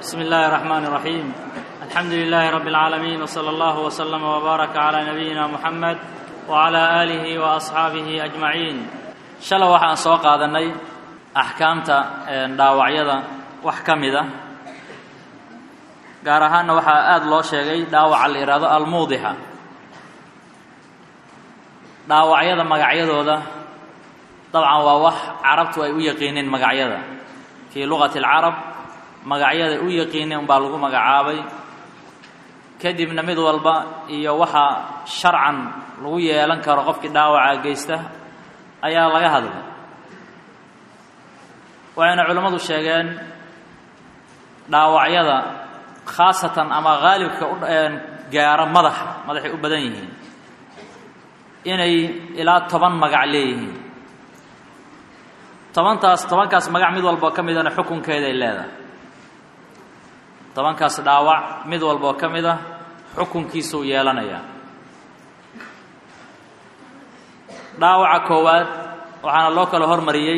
بسم الله الرحمن الرحيم الحمد لله رب العالمين وصلى الله وسلم وبارك على نبينا محمد وعلى آله وأصحaabihi أجمaعين shalay waxaan soo qaadanay axkaamta dhaawacyada wax ka mida gaar ahaanna waxaa aada loo sheegay dhaawaca la yidhaahdo almuudixa dhaawacyada magacyadooda dabcan waa wax carabtu ay u yaqiineen magacyada fii luqati اlcarab magacyada u yaqiineen umbaa lagu magacaabay kadibna mid walba iyo waxa sharcan lagu yeelan karo qofkii dhaawaca geysta ayaa laga hadlay waxayna culimmadu sheegeen dhaawacyada khaasatan ama haalibka u gaara madaxa madaxay u badan yihiin inay ilaa toban magac leeyihiin tobantaas tobankaas magac mid walboo ka midana xukunkeeday leedahay tobankaas dhaawac mid walboo ka mid a xukunkiisuu yeelanayaa dhaawaca koowaad waxaana loo kala hormariyey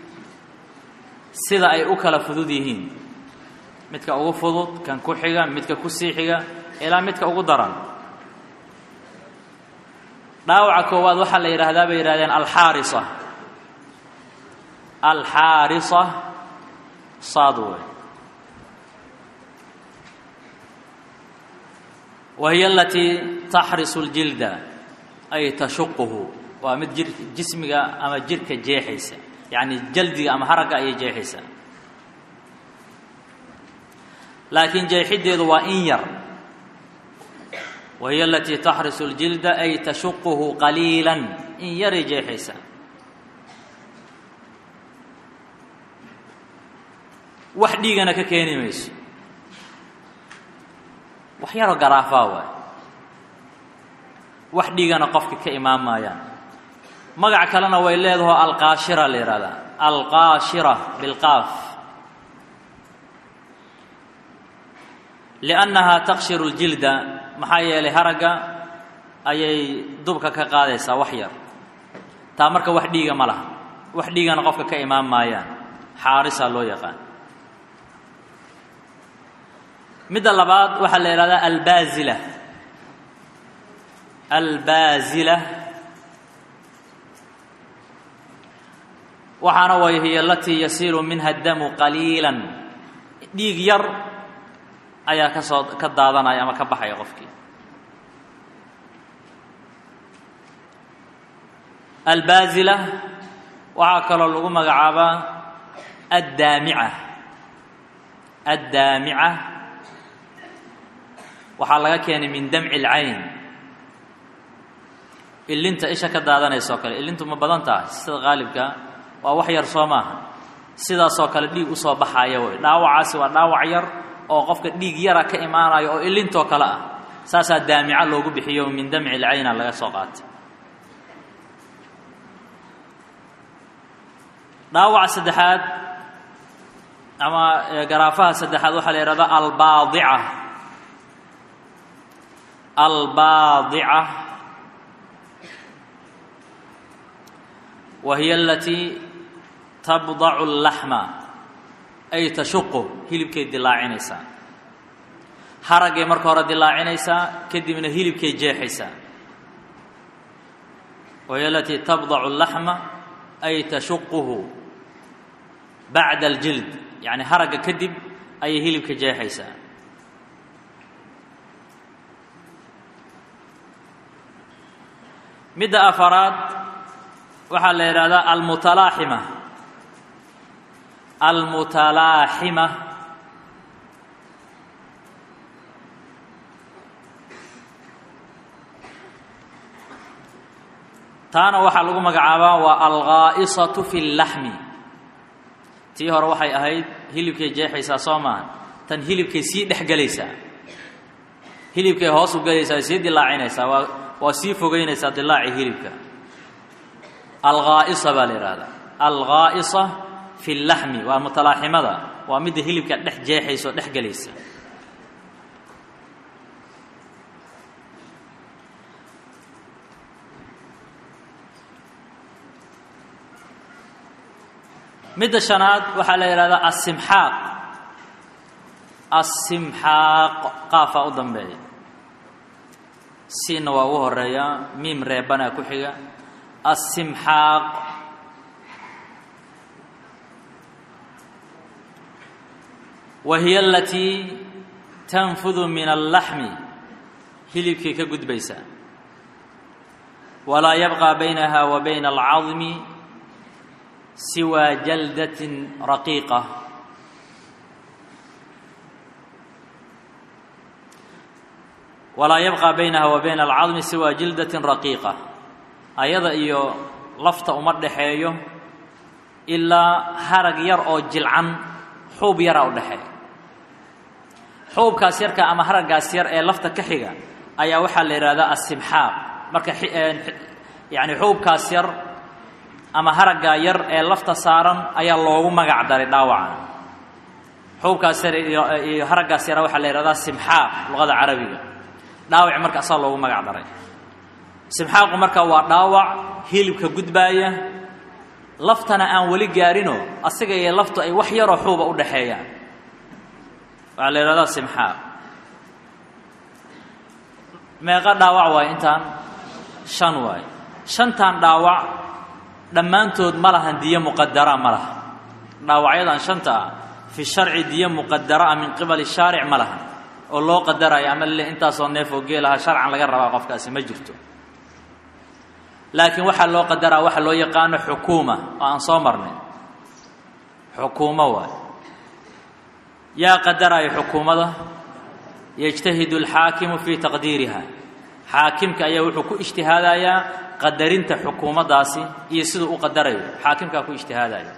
sida ay u kala fudud yihiin midka ugu fudud kan ku xiga midka ku sii xiga ilaa midka ugu daran dhaawaca koowaad waxaa la yidhaahdaa bay yidhahdeen alxaarisa alxaarisa saadwe wa hiya alatii taxrisu اljilda ay tashuquhu waa mid jir jismiga ama jirka jeexaysa yacni jaldiga ama haragga ayay jeexaysaa laakiin jeexiddeedu waa in yar wa hiya alatii taxrisu اljilda ay tashuquhu qaliila in yaray jeexaysaa wax dhiigana ka keeni mayso wax yaroo garaafaa waay wax dhiigana qofka ka imaan maayaan magac kalena way leedaho alqaashira la yidhahdaa alqaashira bilqaaf liannahaa takshiru ljilda maxaa yeelay haragga ayay dubka ka qaadaysaa wax yar taa marka wax dhiiga ma laha wax dhiigana qofka ka imaan maayaan xaarisaa loo yaqaan midda labaad waxaa la yidhahdaa albaazila albaazila waxaana way hiy alatii yasiilu minha damu qaliila dhiig yar ayaa ka soo ka daadanaya ama ka baxaya qofkii albaazila waxaa kaloo lagu magacaabaa addaamica addaamica waxaa laga keenay min damci اlcayn ilinta isha ka daadanaysa oo kale ilintu ma badan tahay sida qaalibka waa wax yar soo maaha sidaasoo kale dhiig usoo baxaaya wey dhaawacaasi waa dhaawac yar oo qofka dhiig yara ka imaanayo oo ilintoo kale ah saasaa daamica loogu bixiyo min damci اlcayna laga soo qaatay dhaawaca saddexaad ama garaafaha saddexaad waxaa la yihahdaa albaadica albaadica wa hiya alatii tabdacu اllaxma ay tashuqu hilibkay dilaacinaysaa haraggay marka hore dilaacinaysaa kadibna hilibkay jeexaysaa wa hiya alatii tabdacu اllaxma ay tashuquhu bacda aljild yacni haragga kadib ayay hilibka jeexaysaa midda afaraad waxaa la yidhaahdaa almutalaaxima almutalaaxima taana waxaa lagu magacaabaa waa alghaa'isatu fi اllaxmi tii hore waxay ahayd hilibkay jeexaysaa soo maaha tan hilibkay sii dhex gelaysaa hilibkay hoos u gelaysaa sii dilaacinaysaa waa waa sii fogeynaysaa dilaaci hilibka alghaa'isa baa la yidhaahdaa alghaa'isa fi اllaxmi waa mutalaaximada waa midda hilibka dhex jeexaysa oo dhex gelaysa midda shanaad waxaa la yidhahdaa asimxaaq asimxaaq qaafaa u dambeeya siinna waa ugu horeeyaa miim reebanaa ku xiga asimxaaq wa hiya alatii tanfudu min allaxmi hilibkii ka gudbaysaa walaa yabqى baynaha wa bayna alcadmi siwaa jaldatin raqiiqa walaa yabqى baynaha wa bayna alcadmi siwaa jildatin raqiiqa ayada iyo lafta uma dhaxeeyo ilaa harag yar oo jilcan xuub yaraa u dhexeeya xuubkaas yarka ama haraggaas yar ee lafta ka xiga ayaa waxaa la yidhahdaa asimxaaq marka yani xuubkaas yar ama haraggaa yar ee lafta saaran ayaa loogu magac daray dhaawacan xuubkaas yar iyo haraggaas yara waxaa la yidhahdaa simxaaq luqada carabiga dhaawac marka asaa loogu magac daray simxaaqu marka waa dhaawac hilibka gudbaaya laftana aan weli gaarino asiga iyo laftu ay wax yaroo xuuba u dhaxeeyaan waxaa la yidhahdaa simxaaq meeqa dhaawac waaye intaan shan waaye shantan dhaawac dhammaantood ma lahan diyo muqadara ma laha dhaawacyadan shanta ah fi sharci diyo muqadara min qibali shaaric ma laha oo loo qadarayo ama le intaasoo neef oo geelaha sharcan laga rabaa qofkaasi ma jirto laakiin waxaa loo qadaraa waxa loo yaqaano xukuuma oo aan soo marnay xukuumo waaye yaa qadaraayo xukuumada yajtahidu alxaakimu fii taqdiiriha xaakimka ayaa wuxuu ku ijtihaadayaa qadarinta xukuumaddaasi iyo siduu u qadarayo xaakimkaa ku ijtihaadaya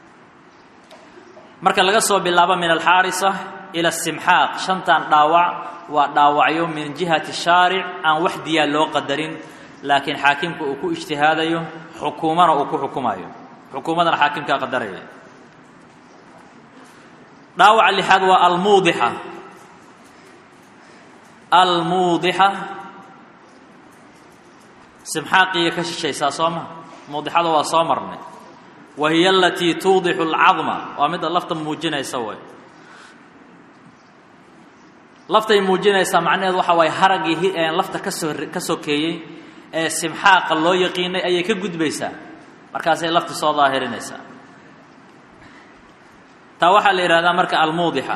marka laga soo bilaabo min alxaarisa ila asimxaaq shantan dhaawac waa dhaawacyo min jihati shaaric aan wax diyaa loo qadarin laakiin xaakimka uu ku ijtihaadayo xukuumana uu ku xukumayo xukuumadana xaakimkaa qadaraya dhaawaca lixaad waa almuudixa almuudixa simxaaqiiya ka shishaysaa soo ma muudixada waa soo marnay wa hiya alatii tuudixu alcadma waa midda lafta muujinaysa way laftay muujinaysaa macnaheedu waxa waaye haraggii lafta kasoo ka sokeeyey ee simxaaqa loo yaqiinay ayay ka gudbaysaa markaasay lafta soo daahirinaysaa taa waxaa la yidhahdaa marka almuudixa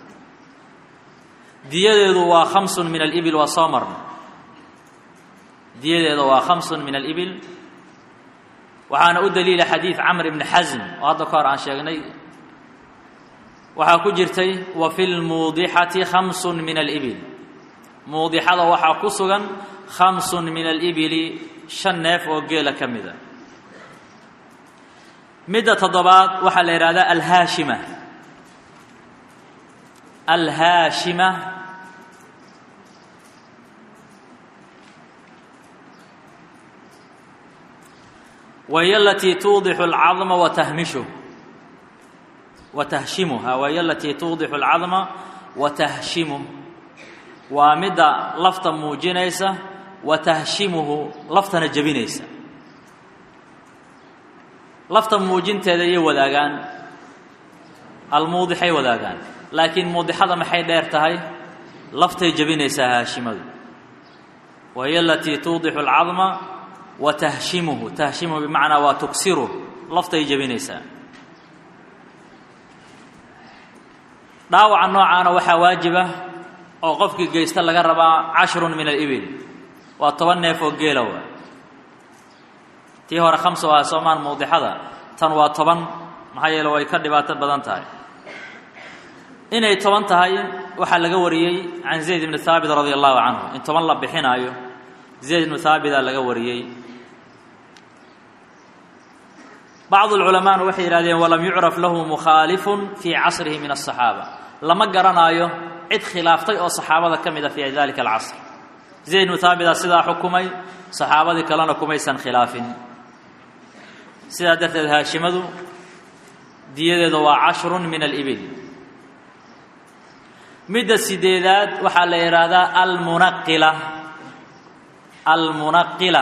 diyadeedu waa khamsun min alibil waa soo marnay diyadeeda waa khamsun min alibil waxaana u daliila xadiid camr ibni xasm oo hadda ka hor aan sheegnay waxaa ku jirtay wa fi lmuudixati khamsun min alibil muudixada waxaa ku sugan khamsun min alibili shan neef oo geela ka mida midda toddobaad waxaa la yidhahdaa alhaashima alhaashima wahiy alatii tuudixu alcadma watahmishu watahshimuha wahiy alatii tuudixu alcadma watahshimuh waa midda lafta muujinaysa watahshimuhu laftana jebinaysa lafta muujinteeda iyay wadaagaan almuudixay wadaagaan laakiin muudixada maxay dheer tahay laftay jebinaysaa haashimadu wahiy alatii tuudixu alcadma wa tahshimuhu tahshimuhu bimacnaa waa tugsiruh laftay jebinaysaa dhaawaca noocaana waxaa waajiba oo qofkii geysta laga rabaa cashrun min alibil waa toban neef oo geela waa tii hore khamsa waa soomaan muudixada tan waa toban maxaa yeele way ka dhibaato badan tahay inay toban tahay waxaa laga wariyey can zayd ibni haabit radi allahu canhu in toban la bixinaayo zayd ibnu haabitaa laga wariyey bacdu lculamaana waxay yidhahdeen walam yucraf lahu mukhaalifun fii casrihi min asaxaaba lama garanaayo cid khilaaftay oo saxaabada ka mida fii dalika alcasr zayd ibnu haabitaa sidaa xukumay saxaabadii kalena kumaysan khilaafin sidaa darteed haashimadu diyadeedu waa cashrun min alibil midda sideedaad waxaa la yidhaahdaa almunaqila almunaqila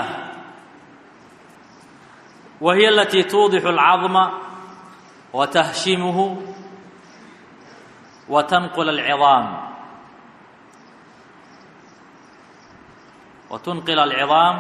wa hiya alatii tuudixu alcadma wa tahshimuhu wa tanqula alcidaam wa tunqila alcidaam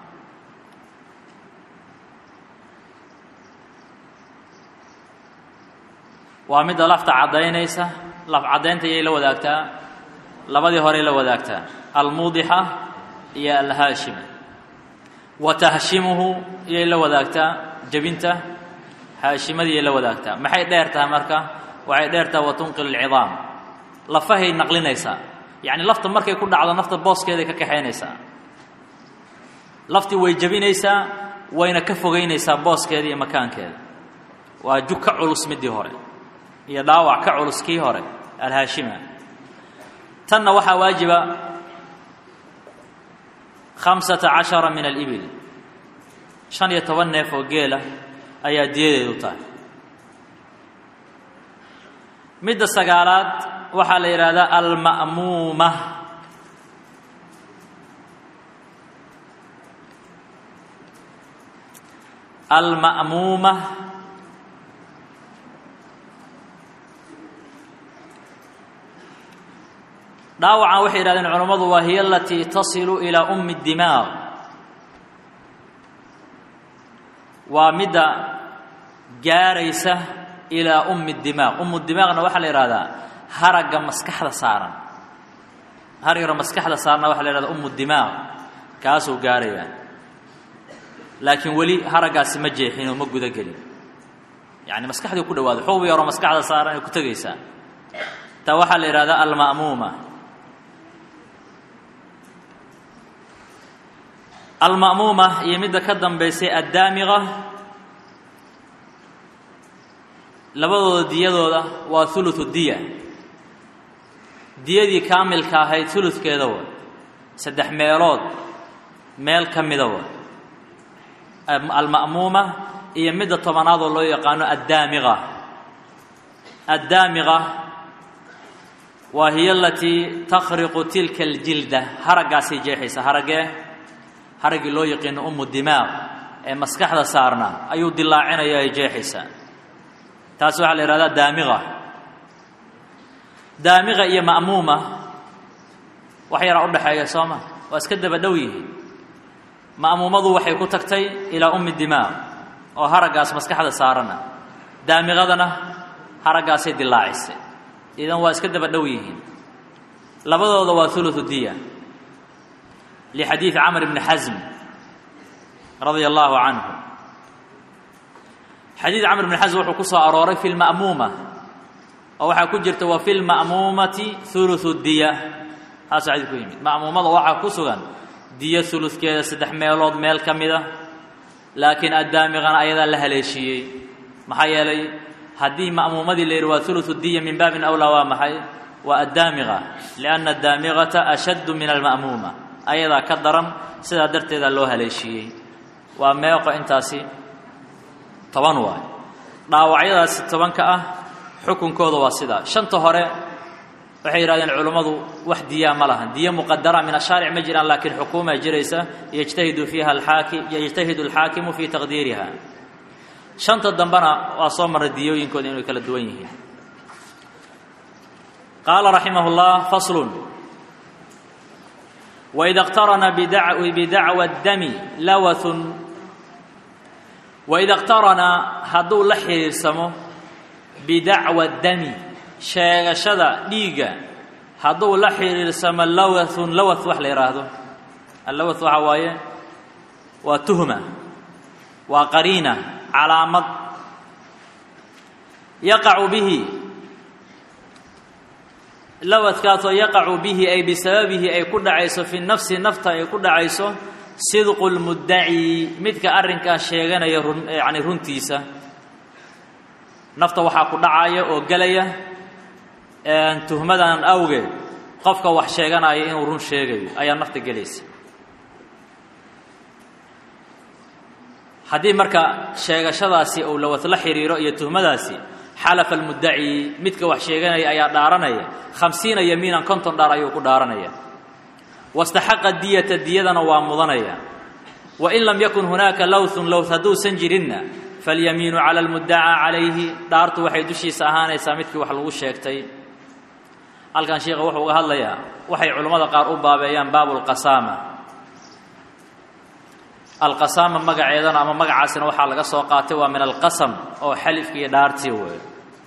waa midda lafta caddaynaysa laf caddaynta iyay la wadaagtaa labadii horey la wadaagtaa almuudixa iyo alhaashima wa tahshimuhu iyay la wadaagtaa jebinta haashimadiyay la wadaagtaa maxay dheer tahay marka waxay dheer tahay wa tunqilu alcidaam lafahay naqlinaysaa yacni lafta markay ku dhacdo nafta booskeeday ka kaxaynaysaa laftii way jebinaysaa wayna ka fogaynaysaa booskeeda iyo makaankeeda waa jug ka culus midii hore iyo dhaawac ka culus kii hore alhaashima tanna waxaa waajiba khamsata cashara min alibil shan iyo toban neef oo geela ayaa diyadeedu tahay midda sagaalaad waxaa la yidhaahdaa alma'muuma alma'muuma dhaawacan waxay yidhahdeen culammadu waa hiya alatii tasilu ilaa ummi dimaaq waa midda gaaraysa ilaa ummi dimaaq ummu dimaaqna waxaa la yidhahdaa haragga maskaxda saaran haragga maskaxda saarna waxaa la yhahdaa ummu dimaaq kaasuu gaarayaa laakiin weli haraggaasi ma jeexin oo ma guda gelin yacni maskaxdii ku dhawaado xuub yaroo maskaxda saaran ay ku tegaysaa taa waxaa la yidhahdaa alma'muuma alma'muuma iyo midda ka dambaysay addaamiqa labadooda diyadooda waa huluthu diya diyadii kaamilka ahayd huludkeeda wa saddex meelood meel ka mida wa alma'muuma iyo midda tobanaad oo loo yaqaano addaamiqa addaamiqa waa hiya alatii takhriqu tilka aljilda haraggaasay jeexaysa haraggee haraggii loo yaqiino ummu dimaaq ee maskaxda saarna ayuu dilaacinaya ay jeexaysaa taas waxaa la yidhahdaa daamiqa daamiqa iyo ma'muuma wax yaraa u dhexeeya soo ma waa iska daba dhow yihiin ma'muumadu waxay ku tagtay ilaa ummi dimaaq oo haraggaas maskaxda saarana daamiqadana haraggaasay dilaacisay idan waa iska daba dhow yihiin labadooda waa huluthu diya lixadiidi camr bni xasm radia allaahu canhu xadiid camr bni xasm wuxuu ku soo arooray fi lma'muuma oo waxaa ku jirta wa fi lma'muumati huluthu diya taasuu xadiid ku yimid ma'muumada waxaa ku sugan diyo huludkeeda saddex meelood meel ka mida laakiin addaamiqana ayadaa la haleeshiiyey maxaa yeelay haddii ma'muumadii la yidhi waa huluthu diya min baabin awlaa waa maxay waa addaamiqa lianna addaamiqata ashaddu min alma'muuma ayadaa ka daran sidaa darteedaa loo haleeshiiyey waa meeqo intaasi toban waay dhaawacyadaasi tobanka ah xukunkooda waa sidaa shanta hore waxay yidhahdeen culummadu wax diyaa ma lahan diyo muqadara min ashaaric ma jiraan laakiin xukuuma jiraysa yajtahidu fiiha alxaaki yajtahidu alxaakimu fii taqdiiriha shanta dambena waa soo marray diyooyinkooda inay kala duwan yihiin qaala raximah اllah faslun waida اqtarana bidacwa اdami lawathun waida اqtarana hadduu la xidhiirsamo bidacwa dami sheegashada dhiigga hadduu la xidhiirsamo lawathun lawath wax la yidhaahdo allawath waxaa waaye waa tuhma waa qariina calaamad yaqacu bihi lawadkaasoo yaqacu bihi ay bisababihi ay ku dhacayso fi nafsi nafta ay ku dhacayso sidqu lmuddaci midka arrinkaa sheeganaya run yacni runtiisa nafta waxaa ku dhacaya oo gelaya tuhmadan awgeed qofka wax sheeganaya inuu run sheegayo ayaa nafta gelaysa haddii marka sheegashadaasi uu lawad la xidhiiro iyo tuhmadaasi xalafa almuddaci midka wax sheeganaya ayaa dhaaranaya khamsiina yamiinan konton dhaar ayuu ku dhaaranaya wastaxaqa diyata diyadana waa mudanaya wain lam yakun hunaaka lowthun lowth hadduusan jirinna falyamiinu cala almuddacaa calayhi dhaartu waxay dushiisa ahaanaysaa midkii wax lagu sheegtay halkan sheikha wuxuu uga hadlayaa waxay culammada qaar u baabeeyaan baabu lqasaama alqasaama magaceedana ama magacaasina waxaa laga soo qaatay waa min alqasam oo xalifki iyo dhaartii weey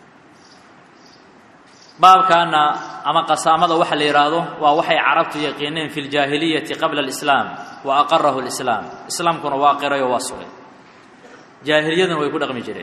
baabkaana ama qasaamada waxa la yidhaahdo waa waxay carabtu yaqiineen fi ljaahiliyati qabla alislaam wa aqarahu lislaam islaamkuna waa qiray oo waa sugay jaahiliyaduna way ku dhaqmi jireen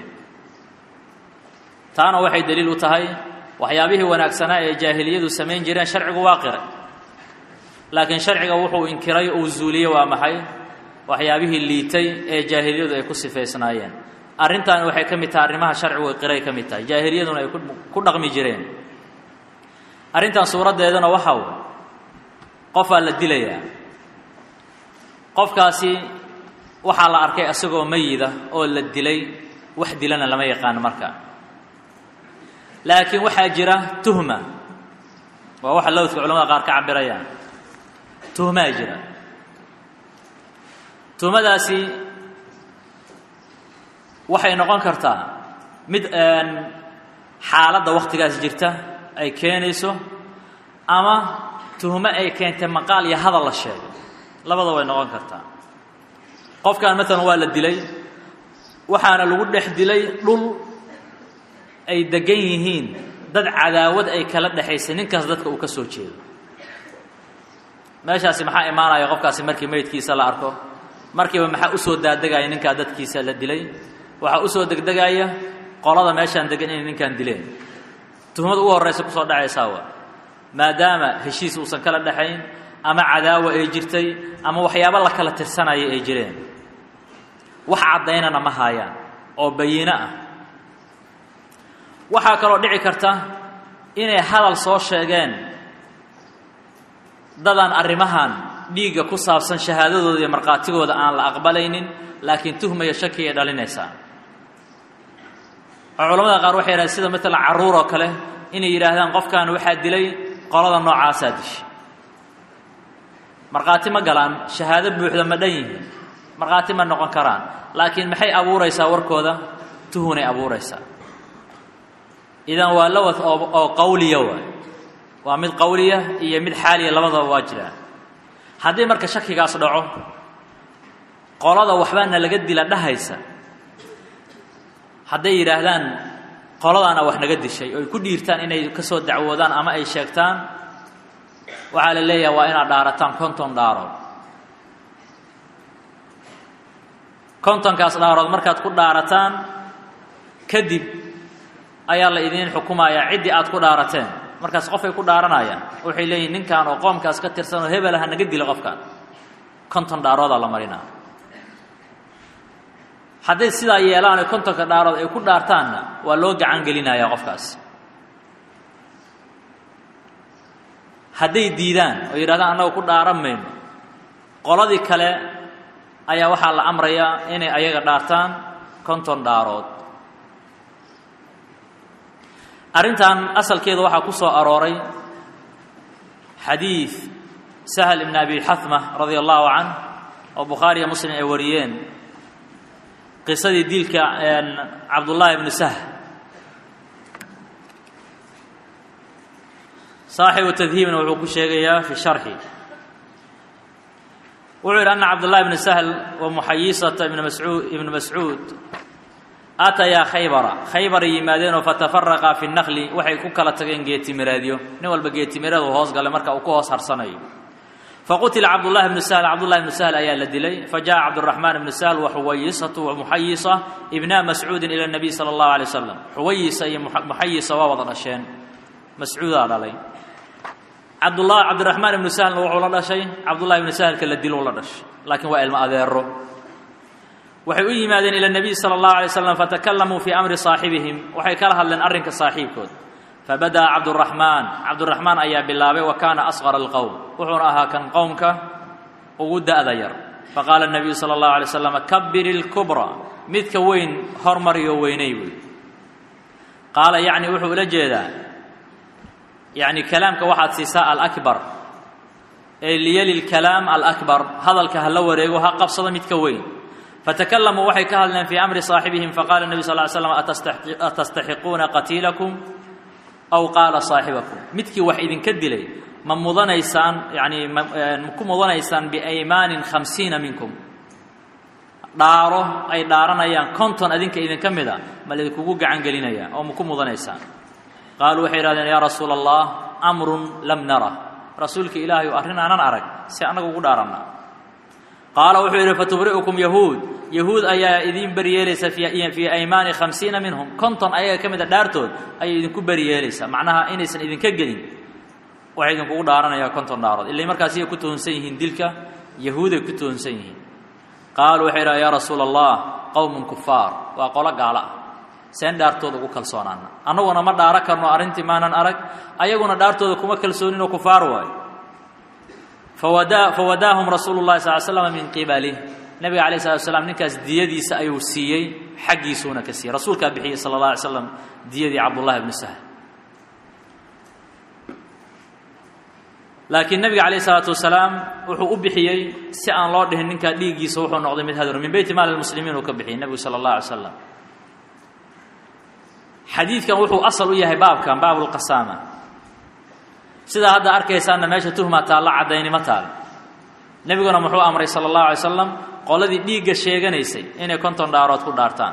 taana waxay daliil u tahay waxyaabihii wanaagsanaa ee jaahiliyadu samayn jireen sharcigu waa qiray laakiin sharciga wuxuu inkiray uu zuuliyey waa maxay waxyaabihii liitay ee jaahiliyadu ay ku sifaysnaayeen arrintaani waxay ka mid tahay arrimaha sharcigu qiray ka mid tahay jaahiliyaduna ay ku dhaqmi jireen arrintan suuraddeedana waxaw qofaa la dilayaa qofkaasi waxaa la arkay isagoo mayida oo la dilay wax dilana lama yaqaano marka laakiin waxaa jira tuhma waa waxa lowdka culamada qaar ka cabirayaan tuhmaa jira tuhmadaasi waxay noqon kartaa mid xaaladda wakhtigaas jirta ay keenayso ama tuhmo ay keentay maqaal iyo hadal la sheego labada way noqon kartaa qofkan maalan waa la dilay waxaana lagu dhex dilay dhul ay degan yihiin dad cadaawad ay kala dhexaysay ninkaas dadka uu ka soo jeedo meeshaasi maxaa imaanaya qofkaasi markii meydkiisa la arko markiiba maxaa usoo daadegaya ninkaa dadkiisa la dilay waxaa usoo degdegaya qolada meeshaan degan inay ninkaan dileen tuhmada ugu horraysa kusoo dhacaysaa wa maadaama heshiis uusan kala dhexayn ama cadaawa ay jirtay ama waxyaabo la kala tirsanaya ay jireen wax caddaynana ma haayaan oo bayiino ah waxaa kaloo dhici karta inay hadal soo sheegeen dadaan arrimahan dhiigga ku saabsan shahaadadooda iyo markhaatigooda aan la aqbalaynin laakiin tuhmaya shaki ay dhalinaysaa oo culamada qaar waxay yidhahdeen sida maalan carruur oo kale inay yidhaahdaan qofkan waxaa dilay qolada noocaasaa dishay markhaati ma galaan shahaado buuxda ma dhan yihiin markhaati ma noqon karaan laakiin maxay abuuraysaa warkooda tuhunay abuuraysaa idan waa lawad oo oo qawliya waay waa mid qawliya iyo mid xaaliya labadaba waa jiraan haddii marka shakigaas dhaco qolada waxbaana laga dila dhahaysa hadday yidhaahdaan qoladaana wax naga dishay oo ay ku dhiirtaan inay ka soo dacwoodaan ama ay sheegtaan waxaa la leeyahay waa inaad dhaarataan konton dhaarood kontonkaas dhaarood markaad ku dhaarataan kadib ayaa la idiin xukumayaa ciddii aad ku dhaarateen markaas qofay ku dhaaranayaan waxay leeyihin ninkan oo qoomkaas ka tirsan oo hebelaha naga dila qofkaan konton dhaaroodaa la marinaa hadday sidaa yeelaan oo kontonka dhaarood ay ku dhaartaanna waa loo gacan gelinayaa qofkaas hadday diidaan oo yidhahdaan annaga ku dhaaran mayno qoladii kale ayaa waxaa la amrayaa inay ayaga dhaartaan konton dhaarood arrintan asalkeeda waxaa ku soo arooray xadiid sahl ibn abi xatma radia allahu canh oo bukhaariya muslim ay wariyeen qisadii diilka cabdullaahi ibnu sahl saaxibu tadhiibna wuxuu ku sheegayaa fi sharxi wuxuu yidhi ana cabdullahi ibnu sahl wa muxayisata ibn mascuud ibnu mascuud aatayaa khaybara khaybaray yimaadeenoo fatafaraqa fi naqli waxay ku kala tageen geetimiraadyo nin walba geetimireed uu hoos galay marka uu ku hoos harsanayo faqutila cabdullahi bnu sahl cabdullahi bnu sahl ayaa la dilay fajaءa cabduraxmaan ibnu sahl waxuwayisatu wamuxayisa ibna mascuudin ila nabiy sala allahu alay wasalam xuwayisa iyo muxayisa waa wada dhasheen mascuudaa dhalay cabdullah cabdiraxmaan ibnu sahlna wuxuu la dhashay cabdullahi ibnu sahlka la diluu la dhashay laakiin waa ilmo adeero waxay u yimaadeen ila nebiy sala allahu alay slam fatakalamuu fii amri saaxibihim waxay kala hadleen arrinka saaxiibkood fabada'a cabduraxmaan cabduraxmaan ayaa bilaabay wa kaana asqara alqowm wuxuuna ahaa kan qowmka ugu da'da yar faqaala nabiyu sala allahu alay slam kabir ilkubra midka weyn hormariyo weynay wey qaala yacni wuxuu ula jeedaa yacni kalaamka waxaad siisaa alakbar ee liyali lkalaam alakbar hadalka ha la wareego ha qabsado midka weyn fatakalamuu waxay ka hadleen fii amri saaxibihim faqala nebi sal ly slam atastaxiquuna qatiilakum aw qaala saaxibakum midkii wax idinka dilay ma mudanaysaan yani ma ku mudanaysaan biaymaanin khamsiina minkum dhaaro ay dhaaranayaan konton adinka idinka mida ma laydinkugu gacan gelinaya oo ma ku mudanaysaan qaaluu waxay yidhahdeen yaa rasuula allah amrun lam nara rasuulka ilaahay arrin aanan arag si annaga ugu dhaaranna qaala wuxuu yidhi fatubri'ukum yahuud yahuud ayaa idiin beriyeelaysa fii aymaani khamsiina minhum konton ayaga ka mid a dhaartood ayay idinku beriyeelaysaa macnaha inaysan idinka gelin waxay idinkugu dhaaranayaan konton dhaarood ilay markaas iyay ku tuhunsan yihiin dilka yahuuday ku tuhunsan yihiin qaaluu waxay idhaha yaa rasuula allah qowmun kufaar waa qolo gaalo ah seen dhaartooda ugu kalsoonaana annaguna ma dhaaro karno arrintii maanan arag ayaguna dhaartooda kuma kalsooninoo kufaar waayo fawadaahum rasuulu llahi sal slam min qibalih nebiga alayh salatu slam ninkaas diyadiisa ayuu siiyey xaggiisuuna ka siiyey rasuulkaa bixiyey sala اllah alay slam diyadii cabdullahi bnu sahl laakiin nebiga calayh isalaatu wasalaam wuxuu u bixiyey si aan loo dhihin ninkaa dhiiggiisa wuxuu noqday mid hadro min beyti maali lmuslimiin uu ka bixiyey nebigu sala allah alay slam xadiidkan wuxuu asal u yahay baabkan baab lqasaama sidaa hadda arkaysaanna meesha tuhma taalla caddaynimo taal nebiguna muxuu amray sala allahu alay slam qoladii dhiigga sheeganaysay inay konton dhaarood ku dhaartaan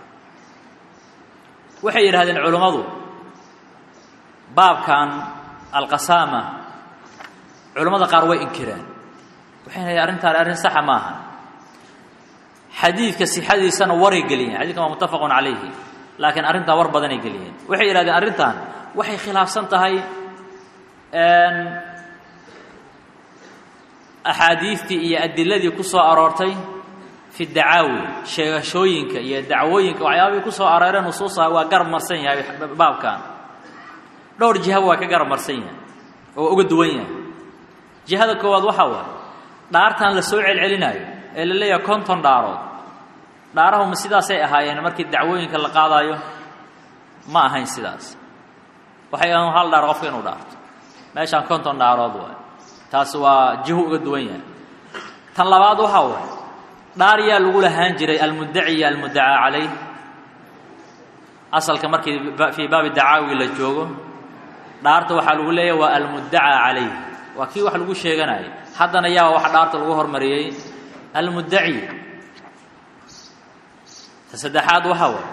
waxay yidhahdeen culummadu baabkan alqasaama culammada qaar way inkireen waxay leeyiin arrintaan arrin saxa maaha xadiidka sixadiisana waray geliyeen xadidkan waa muttafaqun calayhi laakiin arrintaa war badanay geliyeen waxay yidhahdeen arrintan waxay khilaafsan tahay axaadiistii iyo adiladii ku soo aroortay fi dacaawi sheegashooyinka iyo dacwooyinka waxyaabahii ku soo arooreen nusuusaha waa garab marsan yahay baabkan dhowr jihaba waa ka garab marsan yahay oo waa uga duwan yahay jihada koowaad waxaa waaye dhaartan la soo celcelinaayo ee la leeyahay konton dhaarood dhaarahuma sidaasay ahaayeen markii dacwooyinka la qaadaayo ma ahayn sidaas waxay ahan hal dhaar qofka inuu dhaarto meeshaan konton dhaarood waay taas waa jihu uga duwan yahay tan labaad waxaa waay dhaar yaa lagu lahaan jiray almuddaci iyo almuddacaa calayh asalka markii fii baabi dacaawi la joogo dhaarta waxaa lagu leeyahay waa almuddacaa calayh waa kii wax lagu sheeganayay haddana yaa wax dhaarta lagu hormariyey almuddaci ta saddexaad waxaa waay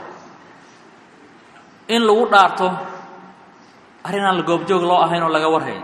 in lagu dhaarto arrin aan la goobjoog loo ahayn oo laga warhayn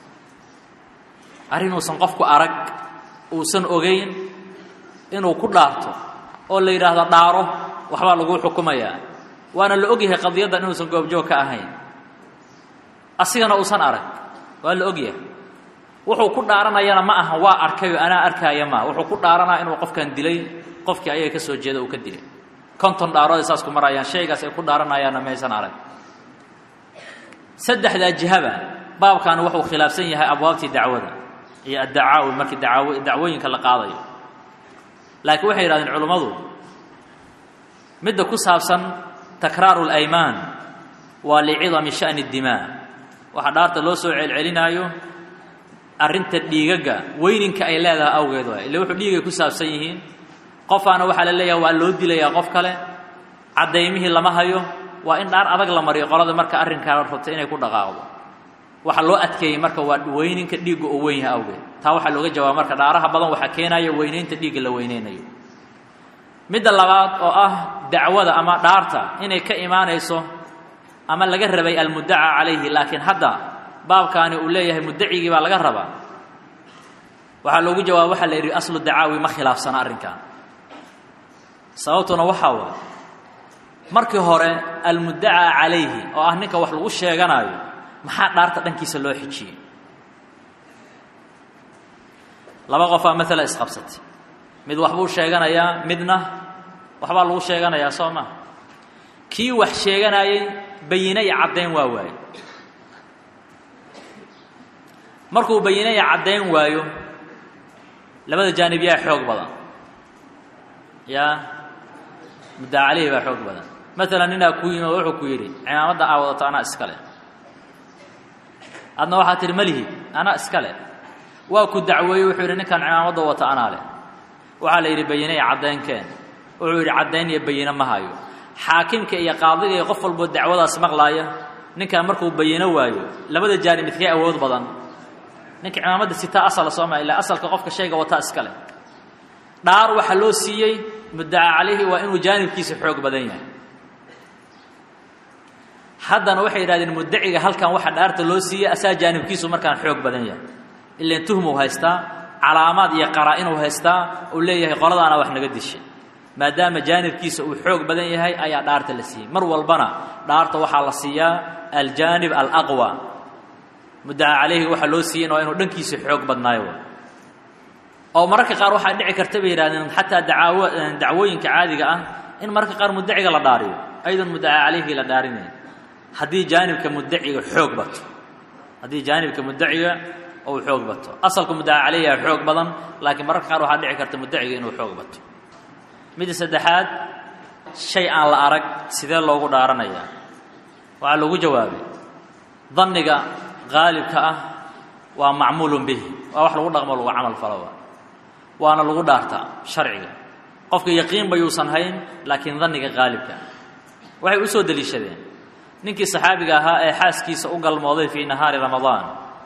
arrin uusan qofku arag uusan ogayn inuu ku dhaarto oo la yidhaahdo dhaaro waxbaa lagu xukumayaa waana la ogyahay qadiyaddan inuusan goobjoog ka ahayn asigana uusan arag waa la ogyahay wuxuu ku dhaaranayana ma aha waa arkayoo anaa arkaaya maa wuxuu ku dhaaranaya inuu qofkan dilay qofkii ayaga ka soo jeeda uu ka dilay konton dhaarood ay saas ku marayaan shaygaas ay ku dhaaranayaanna maysan arag saddexdaa jihaba baabkan wuxuu khilaafsan yahay abwaabtii dacwada iyo addacaawi markii dacaaw dacwooyinka la qaadayo laakiin waxay yidhahdeen culummadu midda ku saabsan takraaru اlaymaan waa licidami sha'ni اdimaa waxaa dhaarta loo soo celcelinaayo arrinta dhiigagga weyninka ay leedahay awgeed waay ille wuxuu dhiigay ku saabsan yihiin qofaana waxaa la leeyahay waa loo dilayaa qof kale caddaymihii lama hayo waa in dhaar adag la mariyo qolada marka arrinkaa rabta inay ku dhaqaaqdo waxa loo adkeeyey marka waa weyninka dhiigga oo weyn yahay awgeed taa waxaa looga jawaaba marka dhaaraha badan waxaa keenaya weynaynta dhiigga la weyneynayo midda labaad oo ah dacwada ama dhaarta inay ka imaanayso ama laga rabay almuddaca calayhi laakiin hadda baabkaani uu leeyahay muddacigii baa laga rabaa waxaa loogu jawaaba waxaa la yidhi aslu dacaawi ma khilaafsana arrinkan sababtuna waxaa waay markii hore almuddacaa calayhi oo ah ninka wax lagu sheeganaayo maxaa dhaarta dhankiisa loo xijiyey laba qofaa maala isqabsatay mid waxbuu sheeganayaa midna waxbaa lagu sheeganayaa soo maa kii wax sheeganayey bayine iyo caddayn waa waaye markuu bayine iyo caddayn waayo labada jaanib yaa xoog badan yaa muddaa calayhi baa xoog badan maalan ninaa ku yimi oo wuxuu ku yidhi cimaamadda aa wadato anaa iska leh adna waxaa tihi malihid anaa iska leh waa ku dacweeyey wuxuu yidhi ninkan cimaamadda wata anaa leh waxaa la yidhi bayine iyo caddaynkeen wuxuu yidhi caddayn iyo bayine ma hayo xaakimka iyo qaadiga iyo qof walboo dacwadaas maqlaaya ninkaa markuu bayino waayo labada jaanib midkee awood badan ninka cimaamadda sitaa asala sooma ilaa asalka qofka shayga wataa iska leh dhaar waxaa loo siiyey muddaca calayhi waa inuu jaanibkiisa xoog badan yahay haddana waxay yidhahdeen muddaciga halkan waxa dhaarta loo siiyey asaa jaanibkiisu markaan xoog badan yahay ilan tuhmuu haystaa calaamaad iyo qaraa-inuu haystaa uu leeyahay qoladaana wax naga dishay maadaama jaanibkiisa uu xoog badan yahay ayaa dhaarta la siiyey mar walbana dhaarta waxaa la siiyaa aljaanib alaqwa muddaca calayhi waxaa loo siiyeyna waa inuu dhankiisa xoog badnaayo oo mararka qaar waxaa dhici karta bay yidhahdeen xataa dacaawo dacwooyinka caadiga ah in mararka qaar muddaciga la dhaariyo aydan muddaca calayhi la dhaarinayn haddii jaanibka muddaciga xoog bato haddii jaanibka muddaciga uu xoog bato asalka muddaca calayhiha xoog badan laakiin mararka qaar waxaa dhici karta muddaciga inuu xoog bato midda saddexaad shay aan la arag sidee loogu dhaaranayaa waxaa lagu jawaabay danniga qaalibka ah waa macmuulun bihi waa wax lagu dhaqmo lagu camal faloba waana lagu dhaartaa sharciga qofka yaqiinba yuusan hayn laakiin danniga qaalibka waxay u soo deliishadeen ninkii saxaabiga ahaa ee xaaskiisa u galmooday fii nahaari ramadaan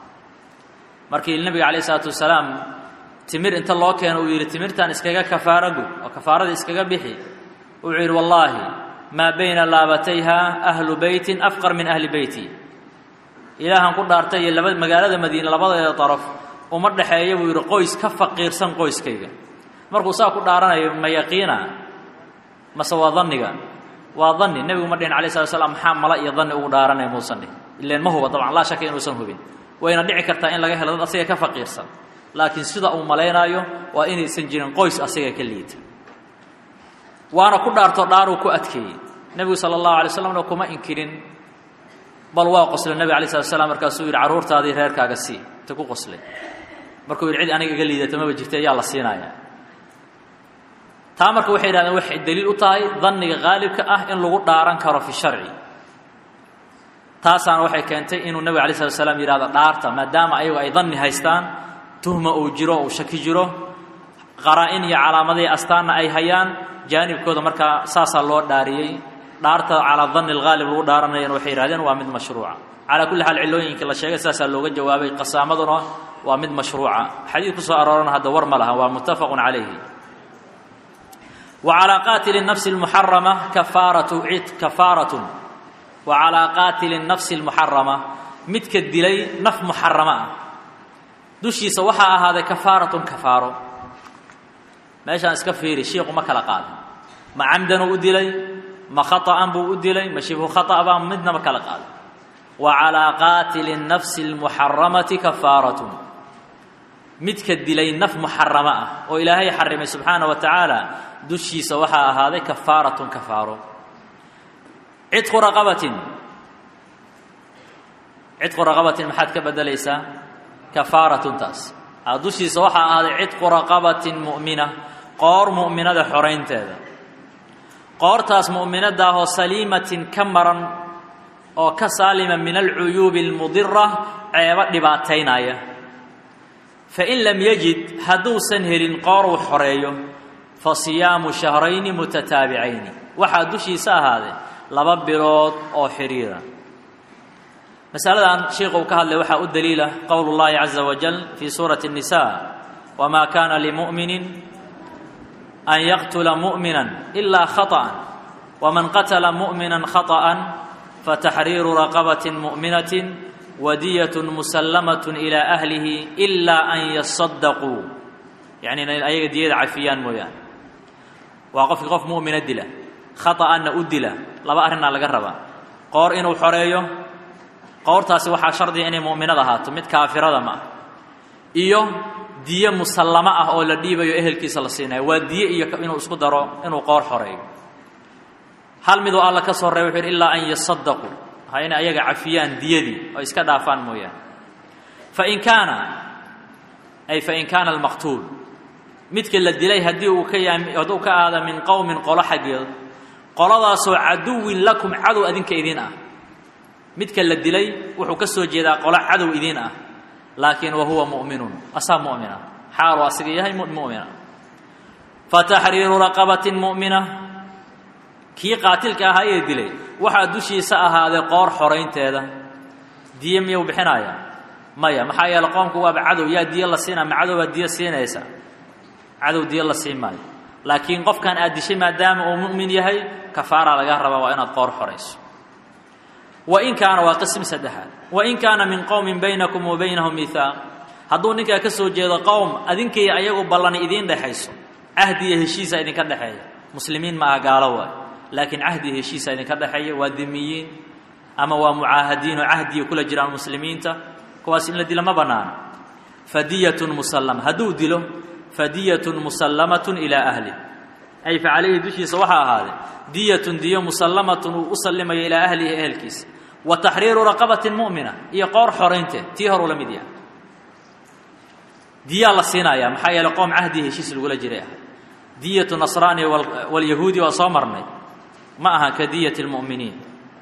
markii nebiga calayh isalaatu wasalaam timir inta loo keeno uu yidhi timirtan iskaga kafaaro gud oo kafaaradii iskaga bixi wuxuu yidhi wallaahi maa bayna laabatayha ahlu beytin afqar min ahli beyti ilaahan ku dhaartay iyo laba magaalada madiine labadeeda daraf uma dhexeeya buu yidhi qoys ka faqiirsan qoyskayga markuu saa ku dhaaranayo ma yaqiina mase waa danniga waa danni nebigu ma dhihin alay slat slam maxaa mala iyo danni ugu dhaaranaya muusan dhihin ileen ma huba dabcan laa shaka inuusan hubin wayna dhici kartaa in laga helo dad asiga ka faqiirsan laakiin sida uu malaynaayo waa inaysan jirin qoys asiga ka liita waana ku dhaarto dhaaruu ku adkeeyey nebigu sala allahu alay slamna kuma inkirin bal waa qosle nebig alay slat slam markaasuu yidhi carruurtaadii reerkaaga sii inta ku qoslay markuu yidhi cid aniga iga liidata maba jirta ayaa la siinayaa taa marka waxay yidhahdeen waxay daliil u tahay danniga qaalibka ah in lagu dhaaran karo fi sharci taasaana waxay keentay inuu nebig alay slat slam yidhahdo dhaarta maadaama ayagu ay danni haystaan tuhma uu jiro uu shaki jiro qaraa-in iyo calaamadihii astaanna ay hayaan jaanibkooda markaa saasaa loo dhaariyey dhaarta calaa danni alghaalib lagu dhaaranayana waxay yihahdeen waa mid mashruuca calaa kulli xaal cillooyinkii la sheegay saasaa looga jawaabay qasaamaduna waa mid mashruuca xadiid ku soo aroorana hadda war ma laha waa muttafaqun calayhi wa calaa qaatili nafsi almuxarama kafaaratu cid kafaaratun wa calaa qaatili nafsi almuxarama midka dilay naf muxarama ah dushiisa waxaa ahaaday kafaaratun kafaaro meeshaan iska fiiri shiiku ma kala qaadin ma camdanuu u dilay ma khaطa'an buu u dilay ma shibhu khata' baa midnama kala qaadin wa calaa qaatili nafsi اlmuxaramati kafaaratun midka dilay naf muxarama ah oo ilaahay xarimay subxaana wa tacaala dushiisa waxaa ahaaday kafaaratun kafaaro cidqu raqabatin cidqu raqabatin maxaad ka bedelaysaa kafaaratun taas dushiisa waxaa ahaaday cidqu raqabatin mu'mina qoor mu'minada xoraynteeda qoortaas mu'minadaahoo saliimatin ka maran oo ka saalima min alcuyuubi almudira ceebo dhibaataynaya fain lam yajid hadduusan helin qoor uu xoreeyo fa siyaamu shahrayni mutataabicayni waxaa dushiisa ahaaday laba bilood oo xidhiira masaladan sheikhu uu ka hadlay waxaa u daliila qowl اllahi caza wajal fi suurati الnisa wma kana limuؤmini an yaqtula muؤmina ila khaطأa wman qatla muؤmina khaطأa fataxriiru raqabaة muؤminaة wadiyaة muslamaة ilى أhlihi إila an yaصadaquu yani inay ayaga diyada cafiyaan mooyaane waa qofkii qof mu'mina dila khaطأana u dila laba arrinaa laga rabaa qoor inuu xoreeyo qoortaasi waxaa shardiga inay mu'minad ahaato mid kaafirada ma ah iyo diye musallamo ah oo la dhiibayo ehelkiisa la siinayo waa diye iyo inuu isku daro inuu qoor xoreeyo hal miduu alla ka soo reebay wuxu yidhi ilaa an yasadaquu ha inay ayaga cafiyaan diyadii oo iska dhaafaan mooyaane fain kaana ay fain kaana almaqtuul midka la dilay haddii uu ka yahay hadduu ka aada min qowmin qolo xaggeed qoladaasoo caduwin lakum cadow adinka idiin ah midka la dilay wuxuu ka soo jeedaa qolo cadow idiin ah laakiin wa huwa mu'minun asaa mu'mina xaaluu asiga yahay mu'mina fataxriiru raqabatin mu'mina kii qaatilka ahaa ee dilay waxaa dushiisa ahaaday qoor xoraynteeda diye miyuu bixinaya maya maxaa yeele qoomku waaba cadow yaa diyo la siinaa ma cadow baa diyo siinaysa cadow diyo la siin maayo laakiin qofkan aad dishay maadaama uu mu'min yahay kafaara laga rabaa waa inaad qoor xorayso wain kaana waa qism saddexaad wain kaana min qowmin baynakum wa baynahum mihaaq hadduu ninkaa ka soo jeedo qowm adinkaiyo ayagu ballani idiin dhexayso cahdi iyo heshiisa idinka dhexeeya muslimiin ma aha gaalo waay laakiin cahdi iyo heshiisa idinka dhexeeya waa dimiyiin ama waa mucaahadiin oo cahdiya kula jiraan muslimiinta kuwaas in la dilo ma bannaana fadiyatun musallama hadduu dilo fadiyatun musallamatun ilaa ahli ay fa calayhi dushiisa waxaa ahaaday diyatun diyo musallamatun uu u sallimayo ilaa ahlihi ehelkiisa wa taxriiru raqabatin mu'mina iyo qoor xoraynteed tii horuu la mid yahay diyaa la siinayaa maxaa yeeley qoom cahdiya heshiis lagula jiray ah diyatu nasraani walyahuudi waa soo marnay ma aha ka diyati lmu'miniin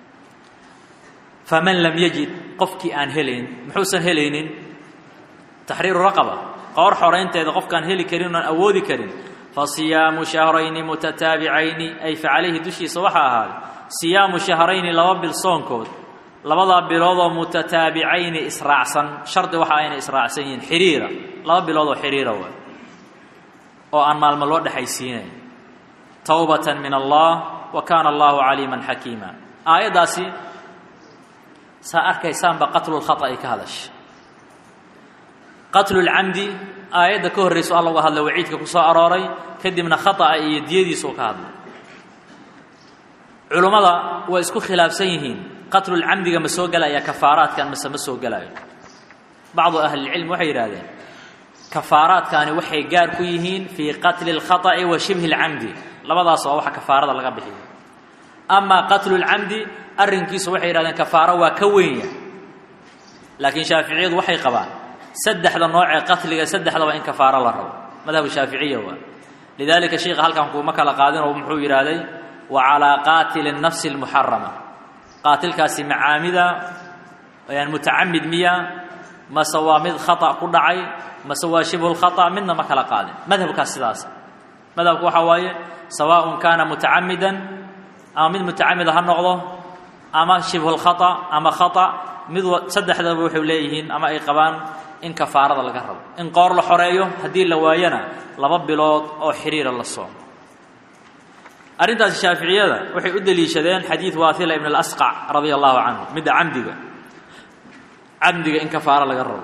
faman lam yajid qofkii aan helayn muxuusan helaynin taxriiru raqaba qoor xoraynteeda qofkaan heli karin oan awoodi karin fa siyaamu shahrayni mutataabicayni ay fa calayhi dushiisa waxaa ahaaday siyaamu shahrayni laba bil soonkood labadaa biloodoo mutataabicayni israacsan shardi waxa ayna israacsan yihiin xiriira laba biloodoo xiriira waay oo aan maalmo loo dhexaysiinayn towbatan min allah wa kaana allahu caliiman xakiima aayaddaasi saa arkaysaanba qatlulkhata'i ka hadasha qatlulcamdi aayadda ka horrayso alla uga hadlay waciidka ku soo arooray kadibna khata'a iyo diyadiisuu ka hadlay culummada way isku khilaafsan yihiin qatlulcamdiga ma soo gelaya kafaaraadkan mase ma soo gelayo bacdu ahlilcilm waxay yidhahdeen kafaaraadkaani waxay gaar ku yihiin fii qatli اlkhata'i wa shibhi اlcamdi labadaas waa waxa kafaarada laga bixiyo amaa qatlulcamdi arrinkiisu waxay yidhahdeen kafaaro waa ka wenya laakiin shaaficiyadu waxay qabaan saddexda noocee qatliga saddexdaba in kafaaro la rabo madhabu shaaficiya waa lidalika sheikha halkan kuuma kala qaadinoo muxuu yidhaahday wa calaa qaatili الnafsi اlmuxarama qaatilkaasi macaamida yani mutacamid miya mase waa mid khata ku dhacay mase waa shibhu lkhata midna ma kala qaadin madhabkaas sidaas madhabku waxaa waaye sawaaءun kaana mutacamidan ama mid mutacamida ha noqdo ama shibhu lkhata ama khata mid saddexdaba waxay leeyihiin ama ay qabaan in kafaarada laga rabo in qoor la xoreeyo haddii la waayana laba bilood oo xiriira la soomo arrintaasi shaaficiyada waxay u deliishadeen xadiid waaila ibn اlasqac radia allahu canhu midda camdiga camdiga in kafaaro laga rabo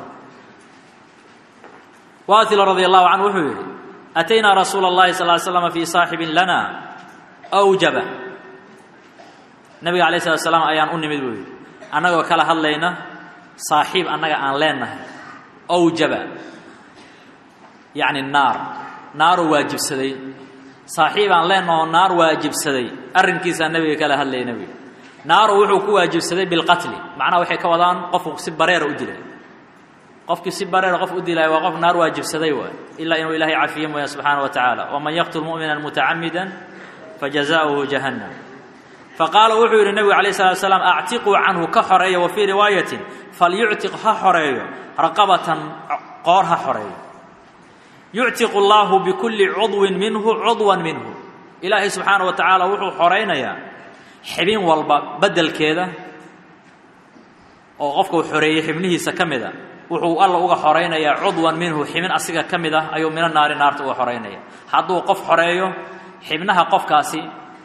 waaila radia allahu canhu wuxuu yidhi ataynaa rasuula اllahi sal ly slama fii saaxibin lana awjaba nabiga alay slat slam ayaan u nimid buu yidhi annagoo kala hadlayna saaxiib annaga aan leenahay awjaba yacni naar naaruu waajibsaday saaxiib aan leenahoo naar waajibsaday arrinkiisaa nebiga kala hadlayay nebiga naaru wuxuu ku waajibsaday bilqatli macnaha waxay ka wadaan qofku si bareera u dilay qofkii si bareera qof u dilaya waa qof naar waajibsaday waay ilaa inuu ilaahay cafiye mooya subxaana wa tacaala waman yaqtul mu'mina mutacamida fajazaؤuhu jahannam faqaala wuxuu yidhi nebigu alayh salatu salaam actiquu canhu ka xoreeya wa fii riwaayatin falyuctiq ha xoreeyo raqabatan qoor ha xoreeyo yuctiqu allaahu bikulli cudwin minhu cudwan minhu ilaahay subxaana wa tacaala wuxuu xoraynayaa xibin walba beddelkeeda oo qofka uu xoreeyey xibnihiisa ka mid a wuxuu alla uga xoraynayaa cudwan minhu xibin asiga ka mid ah ayuu mino naari naarta uga xoraynaya hadduu qof xoreeyo xibnaha qofkaasi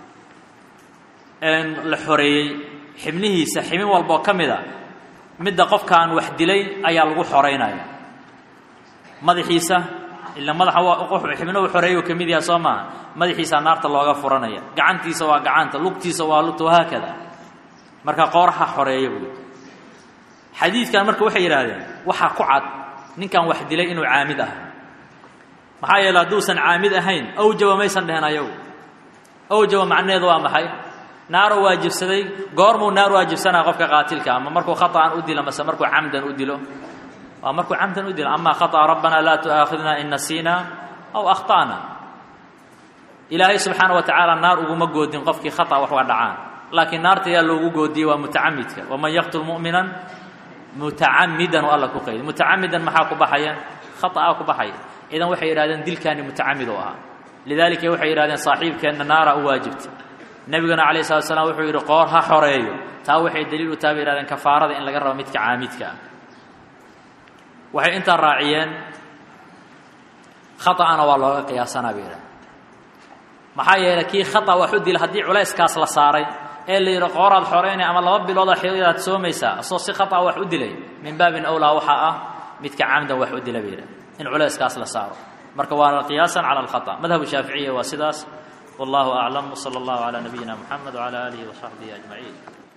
la xoreeyey xibnihiisa xibin walboo ka mid a midda qofkaan wax dilay ayaa lagu xoraynaya madaxiisa ila madaxa xibnuhu xoreeyu ka mid yaha soo maaha madaxiisaa naarta looga furanaya gacantiisa waa gacanta lugtiisa waa lugta wahaakada marka qoorha xoreeya buui xadiidkan marka waxay yidhaahdeen waxaa ku cad ninkan wax dilay inuu caamid ah maxaa yeele hadduusan caamid ahayn awjaba maysan dhehen ayagu awjaba macnaheedu waa maxay naaruu waajibsaday goormuu naar waajibsanaya qofka qaatilka ama markuu khaطأan u dilo mase markuu camdan u dilo waa markuu camdan u dilo ama khaطأ rabbana laa tu'aakhidna in nasiina aw akhta'na ilaahay subxaana wa tacaala naar uguma goodin qofkii khaطأ wax uga dhacaan laakiin naarta yaa loogu goodiyey waa mutacamidka waman yaqtul mu'mina mutacamidan oo alla ku qayday mutacamidan maxaa ku baxaya khaطأa ku baxaya idan waxay yidhahdeen dilkaani mutacamid oo ahaa lidalika waxay yidhahdeen saaxiibkeenna naara u waajibta nebiguna calayh salatu slam wuxuu yidhi qoor ha xoreeyo taa waxay daliil u taha bay yihahdeen kafaarada in laga rabo midka caamidka ah waxay intaa raaciyeen khaطa'ana waa looga qiyaasanaa bay yidhahdeen maxaa yeelay kii khata wax u dila haddii culayskaas la saaray ee la yidhi qooraad xoreynay ama laba bilooda xilidaad soomaysaa asoo si khata wax u dilay min baabin awlaa waxaa ah midka camdan wax u dila bay yidhahdeen in culayskaas la saaro marka waana qiyaasan cala alkhata madhabu shaaficiya waa sidaas wallahu aclam wsala allahu calaa nabiyina muxamed wcala aalihi wasaxbihi ajmaciin